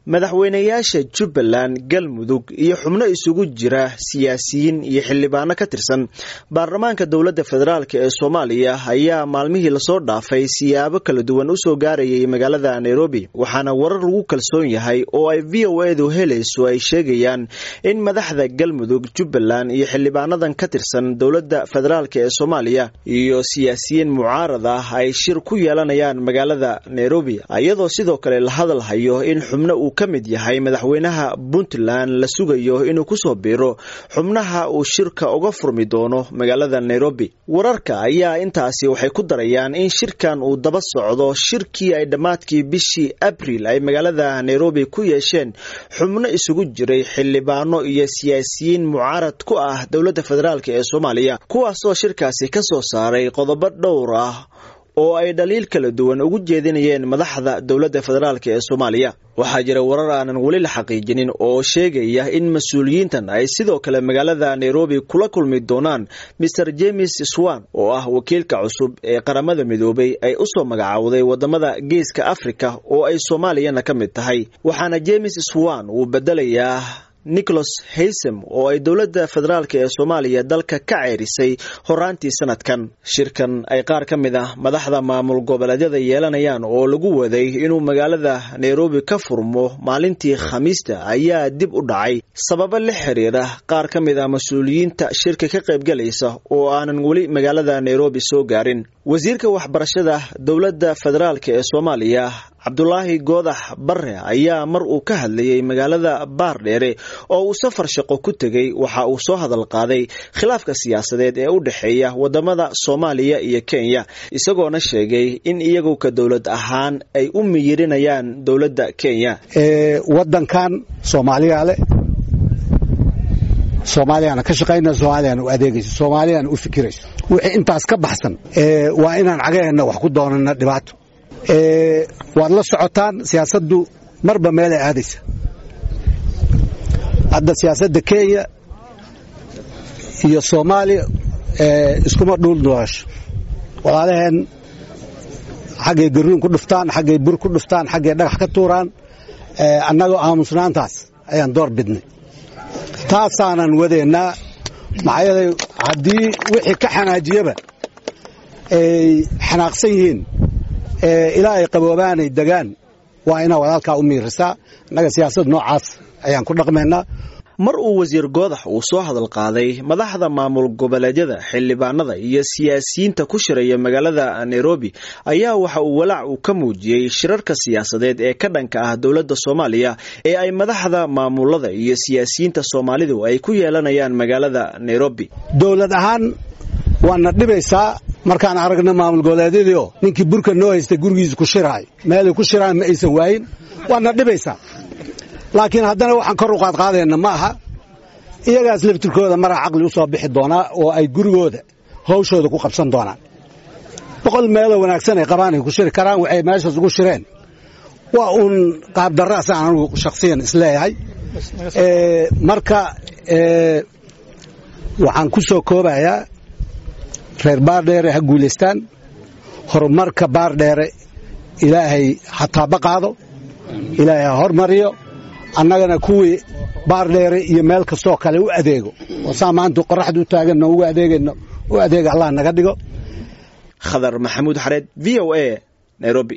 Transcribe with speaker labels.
Speaker 1: madaxweynayaasha jubbaland galmudug iyo xubno isugu jira siyaasiyiin iyo xildhibaano ka tirsan baarlamaanka dowladda federaalk ee soomaaliya ayaa maalmihii lasoo dhaafay siyaabo kala duwan u soo gaarayay magaalada nairobi waxaana warar lagu kalsoon yahay oo ay v o edu helayso ay sheegayaan in madaxda galmudug jubbaland iyo xildhibaanadan ka tirsan dowladda federaalk ee soomaaliya iyo siyaasiyiin mucaarad ah ay shir ku yeelanayaan magaalada nairobi iyadoo sidoo kale la hadalhayo in xubno uu ka mid yahay madaxweynaha puntland la sugayo inuu kusoo biiro xubnaha uu shirka uga furmi doono magaalada nairobi wararka ayaa intaasi waxay ku darayaan in shirkan uu daba socdo shirkii ay dhammaadkii bishii abril ay magaalada nairobi ku yeesheen xubno isugu jiray xildhibaano iyo siyaasiyiin mucaarad ku ah dowladda federaalk ee soomaaliya kuwaasoo shirkaasi ka soo saaray qodobo dhowr ah oo ay dhaliil kala duwan ugu jeedinayeen madaxda dowladda federaalk ee soomaaliya waxaa jira warar aanan weli la xaqiijinin oo sheegaya in mas-uuliyiintan ay sidoo kale magaalada nairobi kula kulmi doonaan maer james swan oo ah wakiilka cusub ee qaramada midoobay ay u soo magacaawday wadamada geeska afrika oo ay soomaaliyana ka mid tahay waxaana james swan uu bedelayaa nicholas haysem oo ay dowladda federaalk ee soomaaliya dalka ka ceerisay horaantii sanadkan shirkan ay qaar ka mid ah madaxda maamul goboleedyada yeelanayaan oo lagu waday inuu magaalada nairobi ka furmo maalintii khamiista ayaa dib u dhacay sababo la xiriira qaar ka mid ah mas-uuliyiinta shirka ka qaybgalaysa oo aanan weli magaalada nairobi soo gaarin wasiirka waxbarashada dowladda federaalk ee soomaaliya cabdulaahi goodax bare ayaa mar uu ka hadlayay magaalada baardheere oo uu safar shaqo ku tegey waxa uu soo hadal qaaday khilaafka siyaasadeed ee u dhexeeya wadamada soomaaliya iyo kenya isagoona sheegay in iyagu ka dowlad ahaan ay u miyirinayaan dowladda kenya
Speaker 2: wadankan soomaaliya leh soomaaliyana ka shaqayna soomaaliyana u adeegayso soomaaliyana u fikirayso wixii intaas ka baxsan waa inaan cagaheenna wax ku doonana dhibaato waad la socotaan siyaasaddu marba meelay aadaysa hadda siyaasadda kenya iyo soomaaliya iskuma dhuul noosho walaalaheen xaggay garuun ku dhuftaan xaggay bur ku dhuftaan xaggay dhagax ka tuuraan annagoo aamusnaantaas ayaan door bidnay taasaanan wadaynaa maxaa yeelay haddii wixii ka xanaajiyaba ay xanaaqsan yihiin ilaa ay qaboobaanay degaan waa inaa walaalkaa u miirisaa innaga siyaasad noocaas ayaan ku dhaqmaynaa
Speaker 1: mar uu wasiir goodax uu soo hadal qaaday madaxda maamul goboleedyada xildhibaanada iyo siyaasiyiinta ku shiraya magaalada nairobi ayaa waxa uu walaac uu ka muujiyey shirarka siyaasadeed ee ka dhanka ah dowladda soomaaliya ee ay madaxda maamulada iyo siyaasiyiinta soomaalidu ay ku yeelanayaan magaalada nairobi
Speaker 2: dowlad ahaan waana dhibaysaa markaan aragna maamul goboleedyadiio ninkii burka noo haystay gurigiisa ku shiraayo meelay ku shiraan ma aysan waayin waana dhibaysaa laakiin haddana waxaan kor u qaadqaadayna ma aha iyagaas laftirkooda maraa caqli u soo bixi doonaa oo ay gurigooda hawshooda ku qabsan doonaan boqol meeloo wanaagsan ay qabaan ay ku shiri karaan waxay meeshaas ugu shireen waa uun qaabdarraasaan anugu shakhsiyan isleeyahay marka waxaan ku soo koobayaa reer baardheere ha guulaystaan horumarka baardheere ilaahay ha taabaqaado ilaahay ha hormariyo annagana kuwii baardheere iyo meel kastoo kale u adeego oo saa maanta qoraxda u taaganno ugu adeegayno u adeega allah naga dhigo
Speaker 1: khadar maxamuud xareed v o a nairobi